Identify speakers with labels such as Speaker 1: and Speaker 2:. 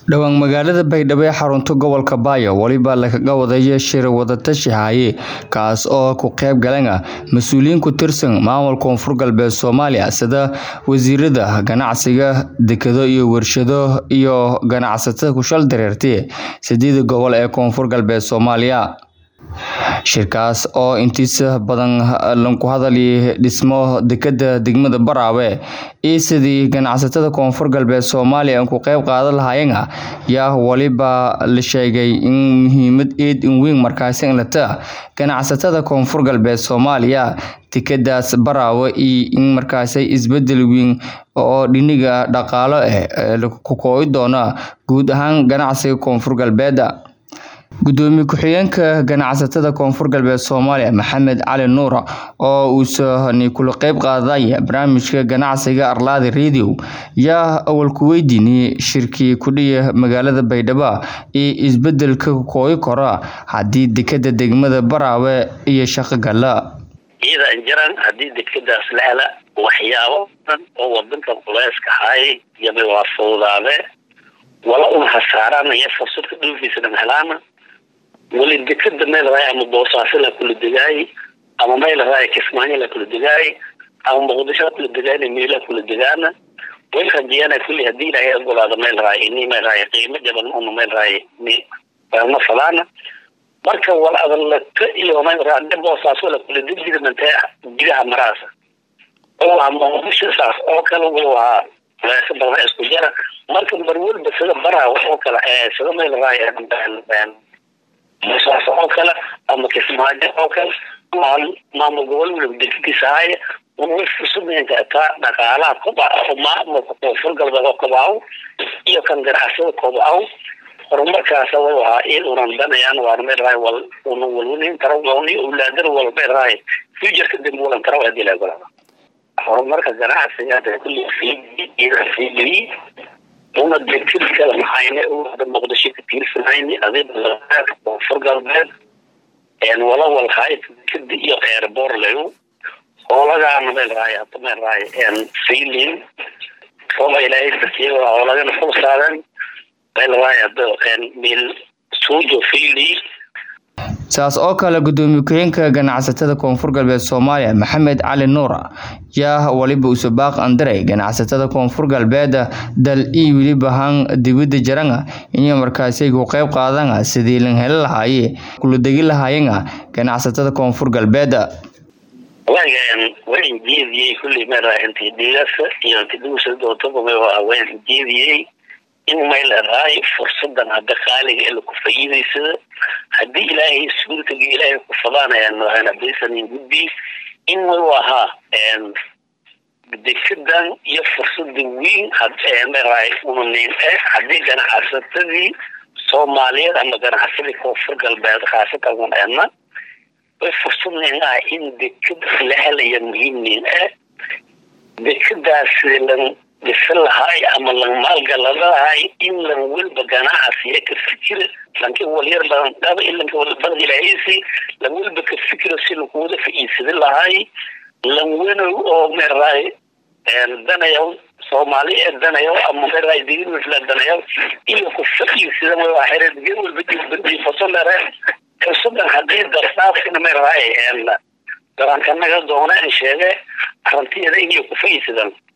Speaker 1: dhowaan magaalada baydhabo ee xarunta gobolka baayo weliba lagaga wadaya shir wadatashi haaye kaas oo ku qayb galan ah mas-uuliyiin ku tirsan maamulka koonfur galbeed soomaaliya sida wasiirada ganacsiga dekado iyo warshado iyo ganacsatada kushal dareertay sideeda gobol ee koonfur galbeed soomaaliya shirkaas oo intiisa badan lanku hadalay dhismo dekada degmada baraawe iyo sidii ganacsatada koonfur galbeed soomaaliya ku qayb qaadan lahaayeen yaa waliba la sheegay in muhiimad eed in weyn markaasi inlata ganacsatada koonfur galbeed soomaaliya dekadaas baraawe iyo in markaasi isbedel weyn oo dhiniga dhaqaalo ah ku koobi doona guud ahaan ganacsiga koonfur galbeed gudoomiye ku-xigeenka ganacsatada koonfur galbeed soomaaliya maxamed cali nuur oo uusani kula qeyb qaadaya barnaamijka ganacsiga arlaadi radio yaa awal ku weydiiniyey shirkii kudhiya magaalada baydhabo iyo isbedelka kooyi kora haddii dekada degmada baraawe iyo shaqo gala
Speaker 2: iyada injiran haddii dekadaas la hela waxyaabo badan oo wadankan culeyska haay yaba waa fududaade wala una hasaaraan iyo fursad ka dhoofiisana helaana weli dekada meel raay ama boosaaso la kula degaay ama meel raay kismaayo la kula degaay ama muqdisho la kula degaay meela kula degaana way rajiyana kulli hadii ilaahay ogolaado meel raay ini meel raay qiimo jaban una meel raay ni ma falaana marka wala adalata iyo meel raay boosaaso la kula degdega mantee gudaha maraasa oo waa muqdisho saas oo kale waa weesa badan isku jara marka mar walba sida baraa oo kale sida meel raay boosaaso oo kale ama kismaayo oo kale maamul gobol waliba dekadiisa haya way fursadeenka taa dhaqaalaha kobaca maamulka koonfur galbeed oo kobacow iyo kan ganacsada kobacow horumarkaasa way ahaa in unan danayaan waan meel raay wal una walwalin karo ni awlaadana wal meel raay futureka dambe walan karo hadii la ogolaado horumarka ganacsiga hada kulli fiigeliy una dekad kale maxayne wada muqdisho ka tiirsanayni adiga koonfur galbeed wala walhaay dekada iyo eerboor leyo hoolagaana meel raay hata meel raay fiilin rooba ilaahay dasiye hoolagana kul saadan meel raay hada meel suujo fiili
Speaker 1: saas oo kale gudoomiye ku-xigeenka ganacsatada koonfur galbeed soomaaliya maxamed cali nuur yaa waliba usubaaq andiray ganacsatada koonfur galbeed dal iyo weliba han dibada jaranga inay markaasi ku qayb qaadana sidii lan heli lahaaye kula degi lahaayena ganacsatada koonfur galbeed
Speaker 2: wagan waan jeediyey kulli meel intii dhigasa iyo intii dhuusa dootaba waan jeediyey in meel raay fursadan hadda qaaliga ee laku faa'iidaysada haddii ilaahay suurtaga ilaahay ku fadaanayaan hadaysanin gudbi in way ahaa dekadan iyo fursada weyn meel unanin haddii ganacsatadii soomaaliyeed ama ganacsadii koonfur galbeed khaasatan waneena way fursad nin ah in dekada la helaya muhiimnin ah dekadaasi lan dhisan lahaay ama lan maalgaladahay in lan welba ganacsiya ka fikira lanka walyar badan dhaba ilanka walbadan ilaahaysi lan welba ka fikira si lakuwada fa'iidsada lahaay lan wenow oo meeraay danayaw soomaali ee danayaw ama meeraay digirwifla danayaw iyo ku fa'iidsada waa xereed gen walba jibandifasonere fursadan haddii dardaafkina meeraay darankanaga doona in sheege arantiyada inay ku fa'iidsadaan